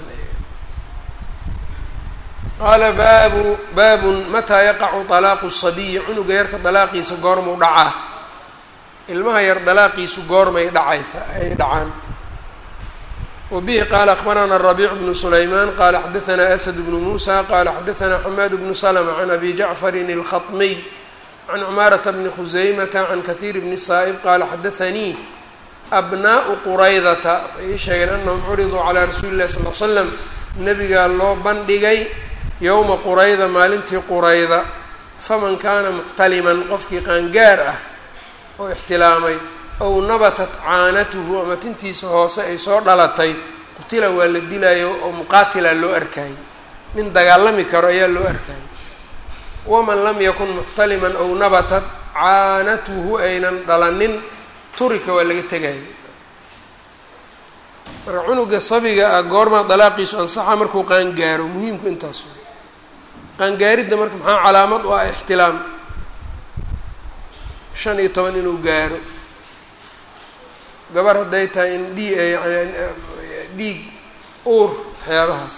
qaala baabu baabun mataa yaqacu talaaqu sabiyi cunuga yarka dalaaqiisa goormuu dhacaa ilmaha yar dalaaqiisu goormay dhacaysa ay dhacaan wbihi qaala akbarana rabiic bnu sulaymaan qaala xadaanaa asad bnu muusa qaala xadaanaa xamaad bnu slma can abi jacfarin اlkhaطmiy can cumaarata bni khuseymata can kahiir bni saa'ib qaala xadaanii abnaau quraydata waxay ii sheegeen anahum curiduu calaa rasuuli illahi sal l slam nabigaa loo bandhigay yowma qurayda maalintii qurayda faman kaana muxtaliman qofkii qaangaar ah oo ixtilaamay ow nabatat caanatuhu ama tintiisa hoose ay soo dhalatay qutila waa la dilayo oo muqaatila loo arkayay nin dagaalami karo ayaa loo arkayay waman lam yakun muxtaliman ow nabatat caanatuhu aynan dhalanin turika waa laga tegayay marka cunuga sabiga ah goormaa dalaaqiisu ansaxa markuu qaangaaro muhiimku intaas way qaangaaridda marka maxaa calaamad u ah ixtilaam shan iyo toban inuu gaaro gabar hadday tahay in dhii yani dhiig uur waxyaabahaas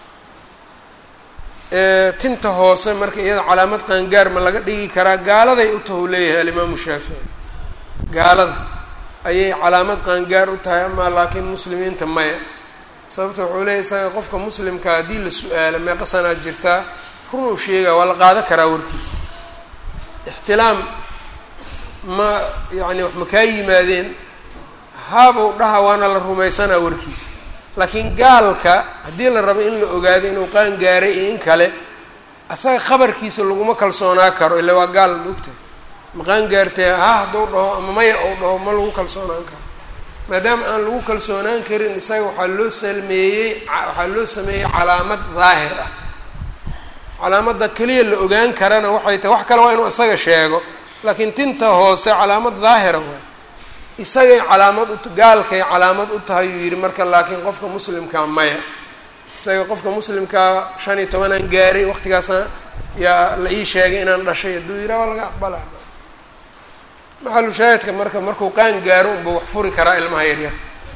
tinta hoose marka iyada calaamad qaangaar ma laga dhigi karaa gaaladay u taha u leeyahay alimaamu shaafici gaalada ayay calaamad qaangaar u tahay amaa laakiin muslimiinta maya sababta wuxuu leeyahy isaga qofka muslimka haddii la su-aalo meeqa sanaad jirtaa runuu sheegaa waa la qaado karaa warkiisa ixtilaam ma yacni wax ma kaa yimaadeen haabuu dhaha waana la rumaysanaa warkiisa laakiin gaalka haddii la rabo in la ogaado inuu qaan gaaray iyo in kale asaga khabarkiisa laguma kalsoonaa karo illa waa gaal maogtahay ma qaan gaartee ha hadduu dhaho ama maya ou dhaho ma lagu kalsoonaan karo maadaama aan lagu kalsoonaan karin isaga waxaa loo salmeeyey waxaa loo sameeyey calaamad daahir ah calaamadda keliya la ogaan karana waxay tahay wax kale waa inuu isaga sheego laakiin tinta hoose calaamad daahira waay isagay calaamad u gaalkay calaamad u tahay uu yidhi marka laakiin qofka muslimkaa maya isaga qofka muslimkaa shan iyo tobanaan gaaray waqtigaasna yaa la ii sheegay inaan dhashay hadduu yidhaha waa laga aqbalaa maxalu shaahidka marka markuu qaan gaaro unba wax furi karaa ilmaha yaryar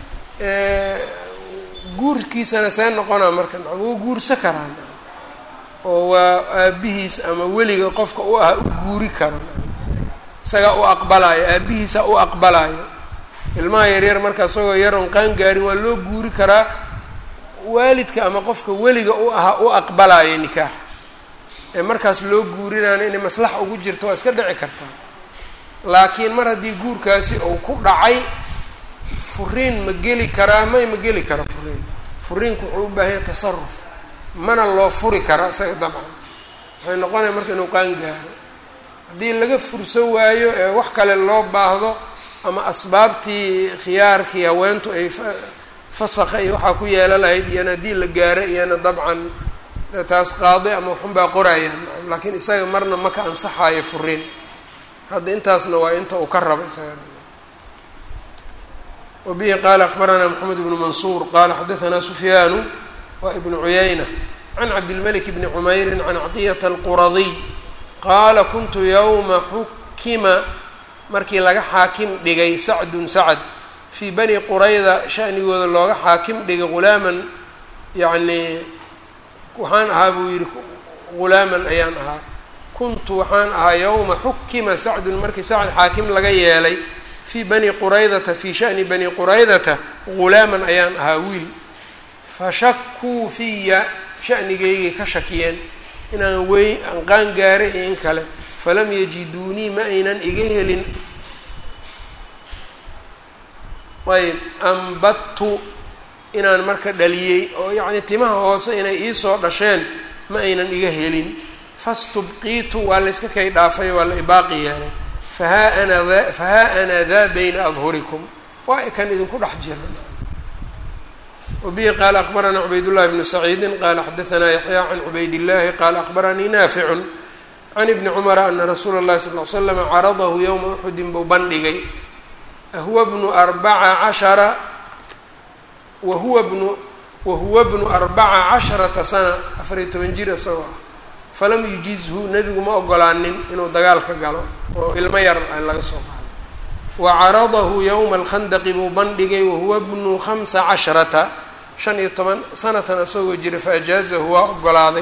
guurkiisana see noqonaa marka wuu guursa karaa oo waa aabihiis ama weliga qofka u ah u guuri karo isagaa u aqbalaayo aabihiisa u aqbalaayo ilmaha yaryar marka isagoo yaroon qaan gaarin waa loo guuri karaa waalidka ama qofka weliga u ahaa u aqbalaayo nikaax ee markaas loo guurinaana inay maslaxa ugu jirto waa iska dhici kartaa laakiin mar haddii guurkaasi uu ku dhacay furiin ma geli karaa may ma geli kara furiin furiinku wuxuu u baahanya tasaruf mana loo furi kara isaga dabcan waxay noqonaya marka inuu qaan gaaro haddii laga furso waayo ee wax kale loo baahdo ama asbaabtii khiyaarkii haweentu ay fasakha iyo waxaa ku yeela lahayd iyana haddii la gaaro iyana dabcan taas qaadi ama waxunbaa qorayaan laakiin isaga marna maka ansaxaayo furiin hadda intaasna waa inta uu ka raba isaga wabihi qaala akbaranaa moxamed ibnu mansuur qaala xadaanaa sufyaanu waa ibnu cuyayna can cabdilmalik bni cumeyrin can cطiyata alquradiy qaala kuntu yowma xukima markii laga xaakim dhigay sacdun sacd fii bani qurayda shanigooda looga xaakim dhigay ghulaaman yacnii waxaan ahaa buu yidhi ghulaaman ayaan ahaa kuntu waxaan ahaa yowma xukima sacdun markii sacd xaakim laga yeelay fii bani quraydata fii shani bani quraydata ghulaaman ayaan ahaa wiil fashakuu fiya shanigaygay ka shakiyeen inaan wey aan qaan gaaray iyo in kale falam yajiduunii ma aynan iga helin ayb ambadtu inaan marka dhaliyey oo yacnii timaha hoose inay iisoo dhasheen ma aynan iga helin fastubqiitu waa la yska kay dhaafay waa la ibaaqi yeelay fahaa ana daa fahaa ana daa bayna adhurikum waa i kan idinku dhex jira wabihi qaala akbaranaa cubaydullahi bnu saciidin qaala xadaanaa yaxyaa can cubaydillahi qaala akbaranii naaficun can ibni cumara ana rasuula اllahi sal l slama caradahu yowma uxudin buu bandhigay huwa bnu arbaca cashara wahuwa bnu wahuwa bnu arbaca casharata sana afariyo toban jir isagoo ah falam yujizhu nebigu ma ogolaanin inuu dagaalka galo oo ilmo yar laga soo qaado wa caradahu yowma alkhandaqi buu bandhigay wahuwa bnu khamsa casharata shan iyo toban sanatan isagoo jira faajaazahu waa ogolaaday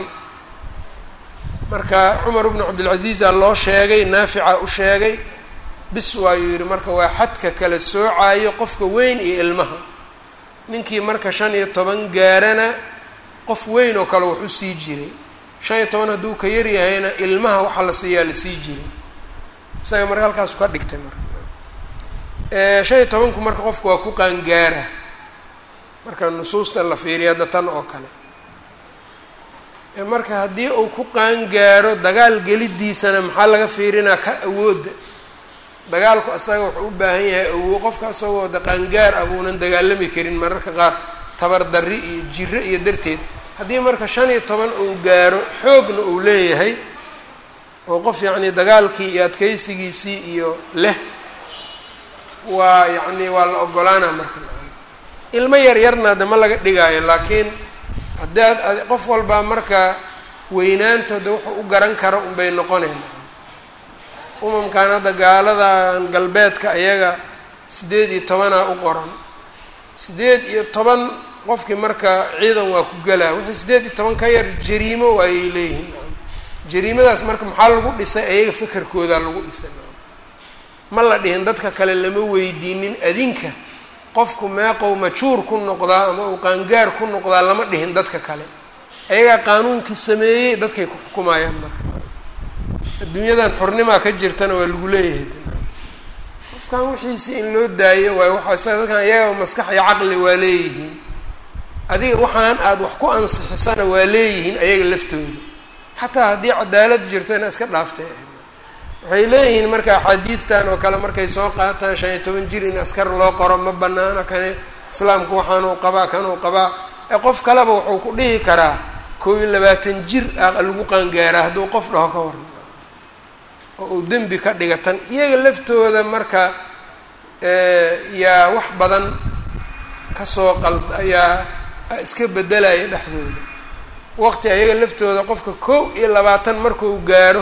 marka cumar bnu cabdilcaziiza loo sheegay naafica u sheegay bis waayuu yidhi marka waa xadka kala soocayo qofka weyn iyo ilmaha ninkii marka shan iyo toban gaarana qof weyn oo kale wax u sii jiray shan iyo toban hadduu ka yaryahayna ilmaha waxaa la siiyaa la sii jiray isaga marka halkaasu ka dhigtay marka shan iyo tobanku marka qofku waa ku qaangaara marka nusuusta la fiiriya hadda tan oo kale marka haddii uu ku qaangaaro dagaal gelidiisana maxaa laga fiirinaa ka awoodda dagaalku asaga wuxuu u baahan yahay awo qofka isagoo de qaangaar ah buunan dagaalami karin mararka qaar tabar darri iyo jiro iyo darteed haddii marka shan iyo toban uu gaaro xoogna uu leeyahay oo qof yacnii dagaalkii iyo adkeysigiisii iyo leh waa yacni waa la ogolaana marka ilmo yar yarna de ma laga dhigaayo laakiin haddaad qof walbaa marka weynaantooda wuxuu u garan kara unbay noqonayn umamkan hadda gaaladan galbeedka ayaga siddeed iyo tobanaa u qoran siddeed iyo toban qofkii marka ciidan waa ku gelaa wixii siddeed iyo toban ka yar jariimo waayay leeyihiin jariimadaas marka maxaa lagu dhisay ayaga fekerkoodaa lagu dhisay ma la dhihin dadka kale lama weydiinin adinka qofku meeqow majuur ku noqdaa ama uu qaangaar ku noqdaa lama dhihin dadka kale ayagaa qaanuunkii sameeyey dadkay ku xukumayaan marka adduunyadan xornimaa ka jirtana waa lagu leeyahay qofkan wixiisi in loo daayo waayo waxaa isaga dadkan iyaga maskax iyo caqli waa leeyihiin adiga waxaan aada wax ku ansixisana waa leeyihiin ayaga laftooda xataa haddii cadaalad jirto ina iska dhaaftay waxay leeyihiin marka axaadiidtan oo kale markay soo qaataan shan iyo toban jir in askar loo qoro ma banaana kane islaamku waxaanuu qabaa kanuu qabaa ee qof kaleba wuxuu ku dhihi karaa koo iyo labaatan jir ah lagu qaangaaraa hadduu qof dhaho ka waran oo uu dembi ka dhiga tan iyaga laftooda marka yaa wax badan kasoo qal ayaa iska bedelaya dhexdooda waqti ayaga laftooda qofka kow iyo labaatan markuu gaaro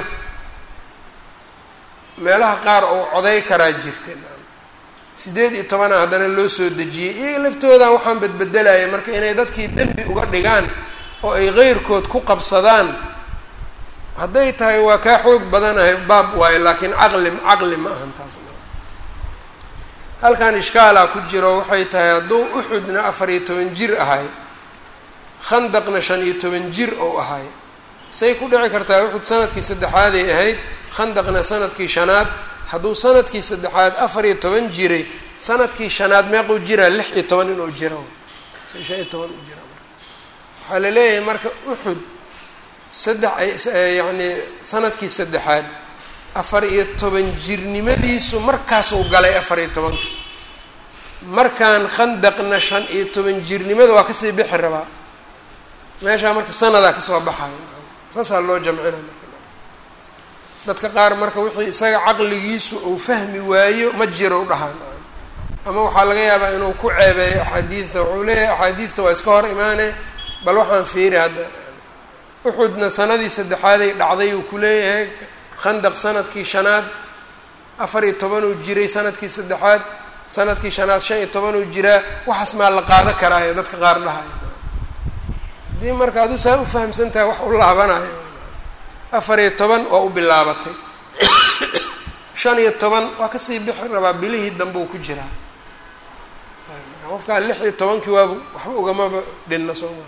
meelaha qaar ou coday karaa jirta siddeed iyo tobana haddana loo soo dejiyey iyaga laftoodan waxaan bedbedelaya marka inay dadkii dembi uga dhigaan oo ay qeyrkood ku qabsadaan hadday tahay waa kaa xoog badanahay baab waayo laakiin caqli caqli ma ahan taas halkan ishkaalaa ku jiro waxay tahay hadduu uxudna afar iyo toban jir ahay khandaqna shan iyo toban jir ou ahay say ku dhici kartaa uxud sanadkii saddexaaday ahayd khandaqna sanadkii shanaad hadduu sanadkii saddexaad afar iyo toban jiray sanadkii shanaad meequu jiraa lix iyo toban inuu jiro shan iyo toban u jira waxaa la leeyahay marka uxud saddex yacni sanadkii saddexaad afar iyo toban jirnimadiisu markaasuu galay afar iyo tobanka markaan khandaqna shan iyo toban jirnimada waa kasii bixi rabaa meeshaa marka sanadaa kasoo baxaya saasaa loo jamcina marka dadka qaar marka wixii isaga caqligiisu uu fahmi waayo ma jiro u dhahaan ama waxaa laga yaabaa inuu ku ceebeeyo axaadiidta wuxuu leeyahay axaadiidta waa iska hor imaane bal waxaan fiiri hadda uxudna sanadii saddexaaday dhacday uu ku leeyahay khandaq sanadkii shanaad afar iyo tobanuu jiray sanadkii saddexaad sanadkii shanaad shan iyo tobanuu jiraa waxaas maa la qaado karaayo dadka qaar dhahaya haddii marka aduu saa u fahamsan tahay wax u laabanayo afar iyo toban waa u bilaabatay shan iyo toban waa kasii bixi rabaa bilihii dambe uu ku jiraa qofkaa lix iyo tobankii waabu waxba ugamaba dhinna soo maa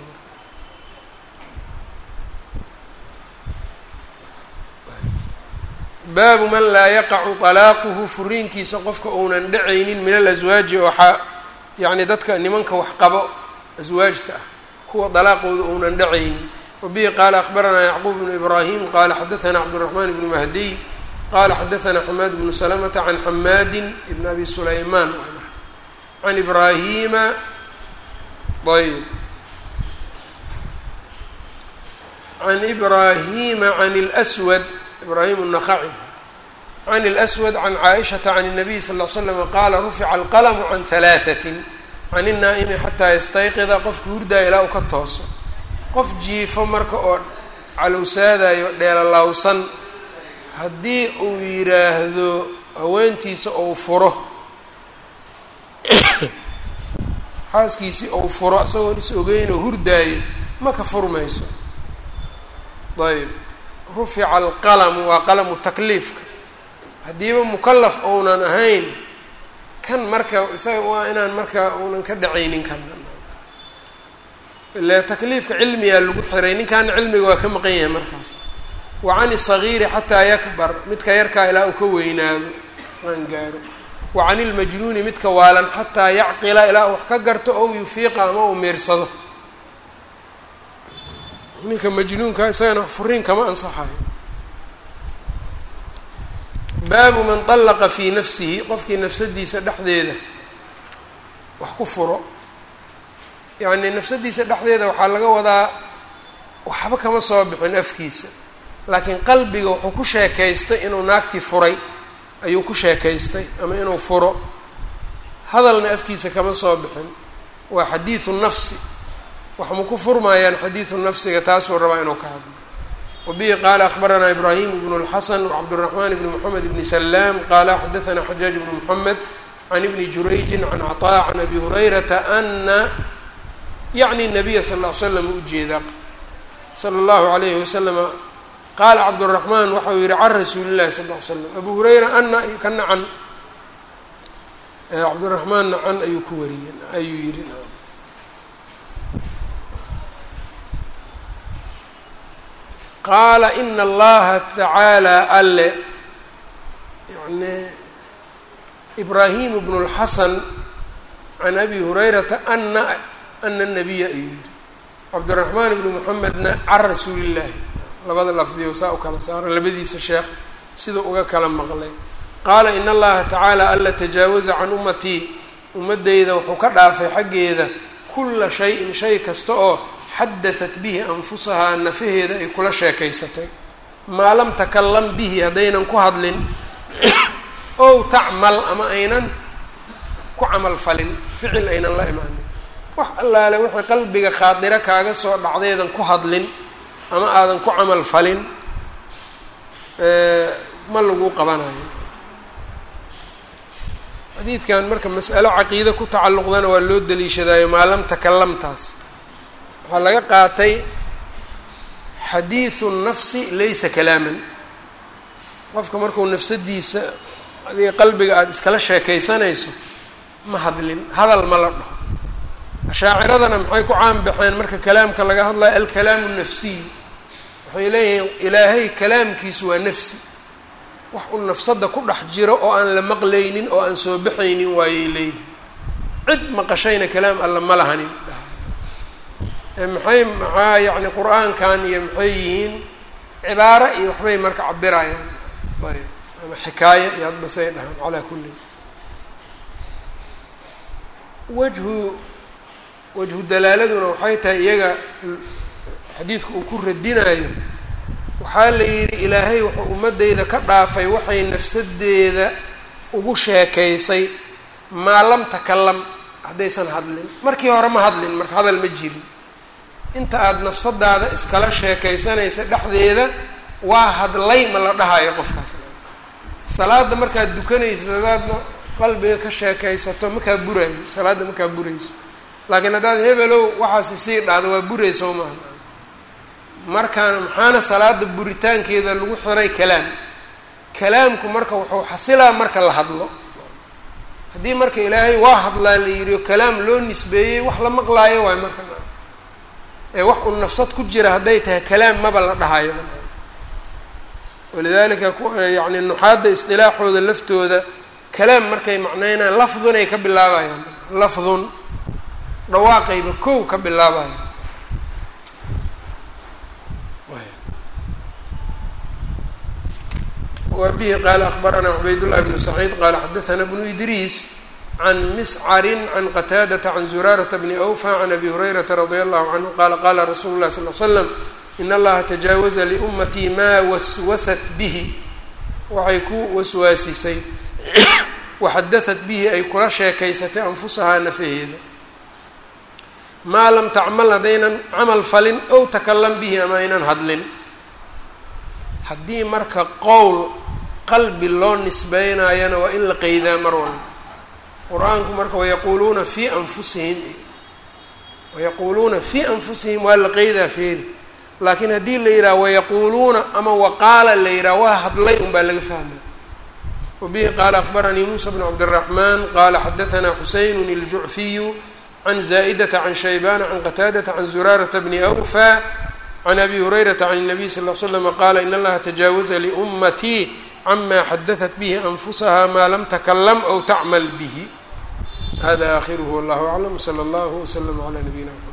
baabu man laa yaqacu talaaquhu furiinkiisa qofka uunan dhacaynin min alaswaaji oo a yacni dadka nimanka wax qabo aswaajta ah kuwa dalaaqooda uunan dhacaynin wabihi qaala akhbaranaa yacquub bnu ibraahim qaala xadaثana cabdالraxmaan bnu mahdiy qala xadaثana xamaad bnu salamata can xamaadi bn abi sulaymaan can ibraahima ayb can ibraahima can اlswad ibrahim النخعي عن الأسود عن cائشhaةa عن النبي صلى اه عل سلم qاla رفca الqلم عن ثaلاثة عن الناa'mi xatىa ystayqida qofka hurdaaya ilaa u ka tooso qof jiifo marka oo calowsaadayo dheelalawsan haddii uu yiraahdo haweentiisa ou furo xaaskiisii ou furo isagoon is ogeyn oo hurdaayo ma ka furmayso ayb rufica alqalamu waa qalamu takliifka haddiiba mukalaf ounan ahayn kan marka isaga waa inaan marka uunan ka dhacaynin kan ile takliifka cilmigaa lagu xiray ninkaana cilmiga waa ka maqan yahay markaas wa can isagiiri xataa yakbar midka yarkaa ilaa uu ka weynaado aan gaaro wa can ilmajnuuni midka waalan xataa yacqila ilaa uu wax ka garto ow yufiiqa ama uu miirsado ninka majnuunka isagana furiin kama ansaxayo baabu man طallaqa fii nafsihi qofkii nafsadiisa dhexdeeda wax ku furo yacni nafsadiisa dhexdeeda waxaa laga wadaa waxba kama soo bixin afkiisa laakiin qalbiga wuxuu ku sheekaystay inuu naagtii furay ayuu ku sheekaystay ama inuu furo hadalna afkiisa kama soo bixin waa xadiidu nafsi wax ma ku furmaayaan xadiidu nafsiga taasuu rabaa inuu ka hadlo wabihi qaala akhbaranaa ibraahim bnu اlxasan wcabdالraxman bni moxamed bni salaam qaala xadaثna xajaaj bnu moxamed can ibni jurayji can caطaa can abi hurayrata ana yacni nabiya sal ll ly slam ujeedaa sala اllahu alayhi wasalama qaala cabdالraxmaan waxa uu yihi can rasuuli llahi sal ll ly slam abu hurayra ana kana can cabdiraxmaanna can ayuu ku wariyey ayuu yihi qaala ina allaha tacaala alle yani ibraahimu bnu اlxasan can abi hurayrata ana ana nabiya ayuu yihi cabdiraxmaan ibni moxamedna can rasuuli illaahi labada lafdiyo saa u kala saaro labadiisa sheekh siduu uga kala maqlay qaala in allaha tacaala alla tajaawaza can ummatii ummaddayda wuxuu ka dhaafay xaggeeda kula shayin shay kasta oo xadatat bihi anfusahaa nafaheeda ay kula sheekaysatay maa lam takalam bihi haddaynan ku hadlin ow tacmal ama aynan ku camal falin ficil aynan la imaanin wax allaale waxay qalbiga khaadiro kaaga soo dhacdaydan ku hadlin ama aadan ku camal falin ma lagu qabanayo xadiidkan marka mas'alo caqiide ku tacalluqdana waa loo daliishadaayo maa lam takalamtaas waxaa laga qaatay xadiidu nafsi laysa kalaaman qofka markuu nafsadiisa adiga qalbiga aada iskala sheekaysanayso ma hadlin hadal ma la dhaho ashaaciradana maxay ku caan baxeen marka kalaamka laga hadlayo alkalaamu nafsiy waxay leeyihiin ilaahay kalaamkiisu waa nafsi wax uu nafsadda ku dhex jiro oo aan la maqlaynin oo aan soo baxaynin waayay leeyihin cid maqashayna kalaam alla ma lahanin maxay maxaa yacni qur-aankan iyo maxay yihiin cibaaro iyo waxbay marka cabirayaan ayb ama xikaayo iyo hadbasay dhahaan calaa kullin wajhu wajhu dalaaladuna waxay tahay iyaga xadiidka uu ku radinayo waxaa la yidhi ilaahay wuxuu ummaddayda ka dhaafay waxay nafsadeeda ugu sheekaysay maa lam takalam haddaysan hadlin markii hore ma hadlin marka hadal ma jirin inta aada nafsadaada iskala sheekaysanaysa dhexdeeda waa hadlay ma la dhahayo qofkaas salaada markaad dukanaysid hadaadna qalbiga ka sheekaysato makaa buraayo salaadda makaa burayso laakiin haddaad hebelow waxaasi sii dhacdo waa burayso maaha markaana maxaana salaada buritaankeeda lagu xiray kalaam kalaamku marka wuxuu xasilaa marka la hadlo haddii marka ilaahay waa hadlaa la yidhi o kalaam loo nisbeeyey wax la maqlaayo waayo marka ee wax uu nafsad ku jira hadday tahay kalaam maba la dhahayo walidalika yani nuxaadda isdilaaxooda laftooda kalaam markay macnaynaan lafdunay ka bilaabayaan lafdun dhawaaqayba kow ka bilaabayaan wa bihi qaala akbaranaa cubaydاllahi bnu saciid qaala xadaثana bnu idriis can miscarin can qataadata can zuraarata bni awfa can abi hurayrata radia allahu canhu qaala qaala rasuulu lahi sal l slam in allaha tajaawaza liummatii maa waswasat bihi waxay ku waswaasisay waxadahat bihi ay kula sheekaysatay anfusahaa nafaheeda maa lam tacmal haddaynan camal falin ow takalam bihi ama aynan hadlin haddii marka qowl qalbi loo nisbeynayana waa in la qeydaa mar walba qur-aanku marka wayaquuluuna fii anfusihim wayaquuluuna fii anfusihim waa la qeydaa feeri laakiin haddii la yidhaha wayaquuluuna ama waqaala la yidhaha waa hadlay un baa laga fahmaya wabihi qaala akbaranii muusa bn cabdiraxmaan qaala xadahanaa xuseyn iljucfiyu can zaa'idata can shaybana can qataadata can zuraarata bni awfa can abi hurayrata can الnabiy sal l slama qaala in allaha tajaawaza liummatii cama xadaثat bihi anfusaha maa lam takalam aw tacmal bihi hada akhiruhu wallahu aclam wslى اllah wslm عlى nabiyina mxamed